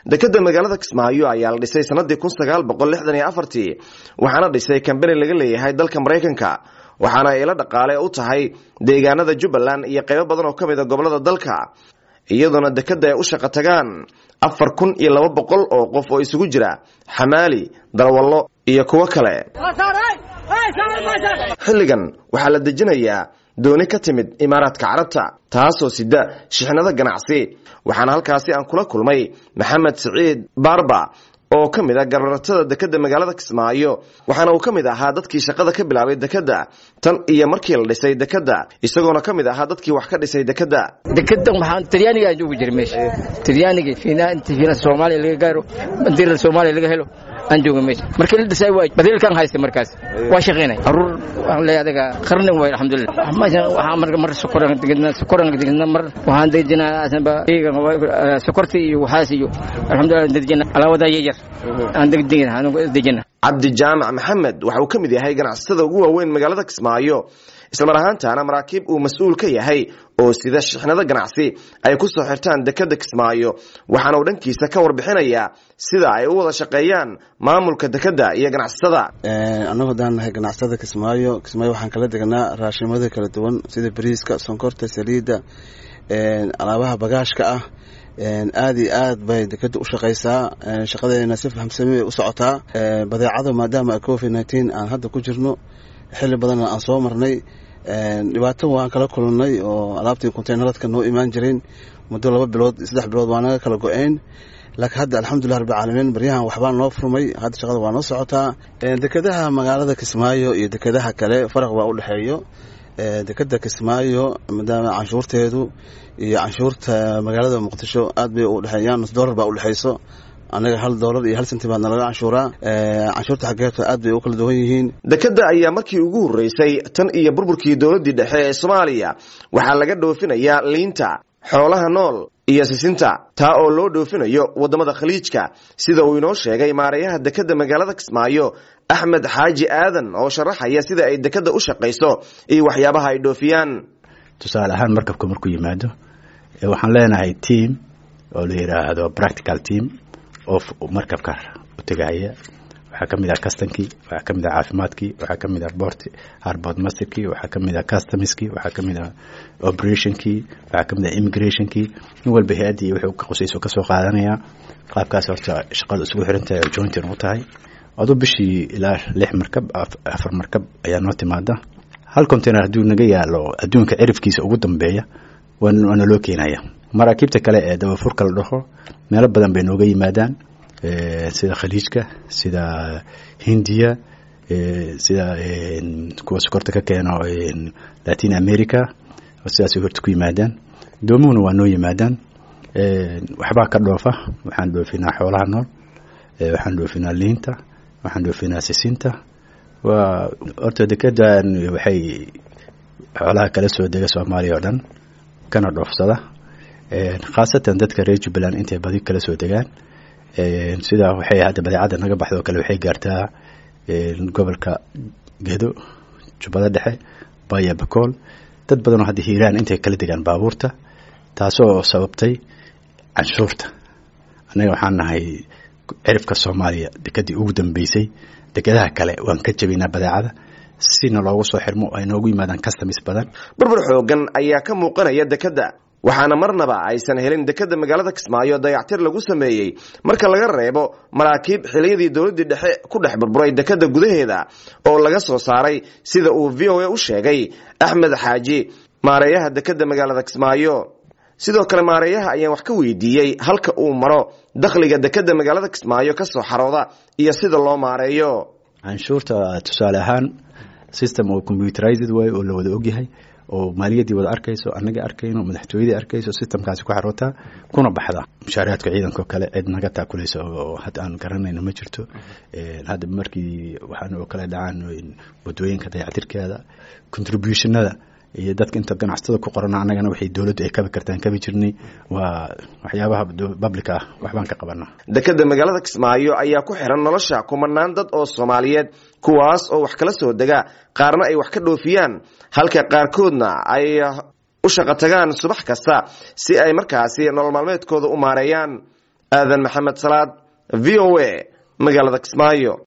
dekeda magaalada kismaayo ayaa la dhisay sanadii kun sagaal boqol lixdan iyo afartii waxaana dhisay kambani laga leeyahay dalka maraykanka waxaana ay la dhaqaale u tahay deegaanada jubbaland iyo qaybo badan oo ka mid a gobolada dalka iyadoona dekeda ay u shaqo tagaan afar kun iyo laba boqol oo qof oo isugu jira xamaali darwallo iyo kuwo kale xilligan waxaa la dejinayaa dooni ka timid imaaraadka carabta taasoo sida shixnado ganacsi waxaana halkaasi aan kula kulmay maxamed siciid baarba oo ka mid a garbaratada dekeda magaalada kismaayo waxaana uu ka mid ahaa dadkii shaqada ka bilaabay dekeda tan iyo markii la dhisay dekeda isagoona ka mid ahaa dadkii wax ka dhisay dekeda dekedan waxaan talyaaniga aan joogi jiray meesha talyaaniga fiina inta fiina soomaaliya laga gaaro bandiirada soomaaliya laga helo aan jooga meesha markii la dhisay waa badiilkan haysta markaas waa shaqeynay caruur waxaan leeyahay adaga qarnin waay alxamdulillah meeshan waxaa marka mar sokoran degedna sokoran degedna mar waxaan dejinaa asanba iyaga sokorta iyo waxaas iyo alxamdulillah dejina alaawada yar aan degdegina aan dejina cabdi jaamac maxamed waxa uu ka mid yahay ganacsatada ugu waaweyn magaalada kismaayo islamar ahaantaana maraakiib uu mas-uul ka yahay oo sida shixnado ganacsi ay ku soo xirtaan dekeda kismaayo waxaana uu dhankiisa ka warbixinayaa sida ay u wada shaqeeyaan maamulka dekeda iyo ganacsatada annagu haddaan nahay ganacsada kismaayo kismaayo waxaan kala degnaa raashimada kala duwan sida bariiska sonkorta saliidda alaabaha bagaashka ah aada iyo aad bay dekeda u shaqaysaa shaqadeena si fahamsami bay u socotaa badeecada maadaama covid nineteen aan hadda ku jirno xilli badanna aan soo marnay dhibaato waan kala kulannay oo alaabtii conteynaradka noo imaan jireen muddo laba bilood saddex bilood waa naga kala go-een laakiin hadda alxamdulilah rabbilcaalamiin baryahan waxbaa noo furmay hadda shaqada waa noo socotaa dekedaha magaalada kismaayo iyo dekedaha kale faraq baa u dhexeeyo dekeda kismaayo maadaama canshuurteedu iyo canshuurta magaalada muqdisho aad bay u dhexeeyaan nus dollar baa udhexeyso anaga hal doolar iyo hal senti baadna laga canshuuraa canshuurta xaggeeta aad bay u kala duwan yihiin dekeda ayaa markii ugu horreysay tan iyo burburkii dowladdii dhexe ee soomaaliya waxaa laga dhoofinayaa liinta xoolaha nool iyo sisinta taa oo loo dhoofinayo waddamada khaliijka sida uu inoo sheegay maarayaha dekeda magaalada kismaayo axmed xaaji aadan oo sharaxaya sida ay dekeda u shaqayso iyo waxyaabaha ay dhoofiyaan tusaale ahaan markabka markuu yimaado waxaan leenahay team oo la yidhaahdo practical team oo markabka u tegaya waxaa ka mid ah custonkii waxaa ka mid ah caafimaadkii waxaa ka mid ah bort harbord masterkii waxaa ka mid ah customskii waxaa ka mid ah operationkii waxaa ka mid ah immigrationkii nin walba hay-addii wuxuu ka qusayso ka soo qaadanaya qaabkaas horta shaqada isugu xiran tahay oo jointin u tahay aduu bishii ilaa lix markab afar markab ayaa noo timaada hal container hadduu naga yaalo adduunka cirifkiisa ugu dambeeya waana loo keenaya maraakiibta kale ee dabafurka la dhaho meelo badan bay nooga yimaadaan sida khaliijka sida hindiya sida kuwa sokorta ka keeno latin america sidaasay horta ku yimaadaan doomuhuna waa noo yimaadaan waxbaa ka dhoofa waxaan dhoofinaa xoolaha nool waxaan dhoofinaa liinta waxaan dhoofinaa sisinta waa horta dekedan waxay xoolaha kala soo dega soomaaliya oo dhan kana dhoofsada khaasatan dadka reer jubbaland intay badi kala soo degaan sidaa waxay hadda badeecadda naga baxda oo kale waxay gaartaa gobolka gedo jubbada dhexe baya bakool dad badanoo hadda hiiraan intay kala degaan baabuurta taasoo sababtay canshuurta annaga waxaan nahay cirifka soomaaliya dekedii ugu dambeysay dekedaha kale waan ka jabinaa badeecada sina loogu soo xirmo ay noogu yimaadaan customs badan burbur xoogan ayaa ka muuqanaya dekeda waxaana marnaba aysan helin dekeda magaalada kismaayo dayactir lagu sameeyey marka laga reebo maraakiib xiliyadii dowladdii dhexe ku dhex burburay dekeda gudaheeda oo laga soo saaray sida uu v o a u sheegay axmed xaaji maareeyaha dekeda magaalada kismaayo sidoo kale maareeyaha ayaan wax ka weydiiyey halka uu maro dakhliga dekeda magaalada kismaayo ka soo xarooda iyo sida loo maareeyo canshuurta tusaale ahaan system oo computerized way oo la wada ogyahay oo maaliyaddii wada arkayso annaga arkayno madaxtooyadii arkayso systemkaasi ku xarootaa kuna baxda mushaariyaadka ciidanko kale cid naga taakulaysa oo hadda aan garanayno ma jirto hadda markii waxaan oo kale dhacaan wadooyinka dayactirkeeda contributionada iyo dadka inta ganacsatada ku qorana annagana waxay dowladdu ay kabi kartaan kabi jirnay waa waxyaabaha public ah waxbaan ka qabanaa dekeda magaalada kismaayo ayaa ku xiran nolosha kumanaan dad oo soomaaliyeed kuwaas oo wax kala soo dega qaarna ay wax ka dhoofiyaan halka qaarkoodna ay u shaqo tagaan subax kasta si ay markaasi nolol maalmeedkooda u maareeyaan aadan maxamed salaad v o a magaalada kismaayo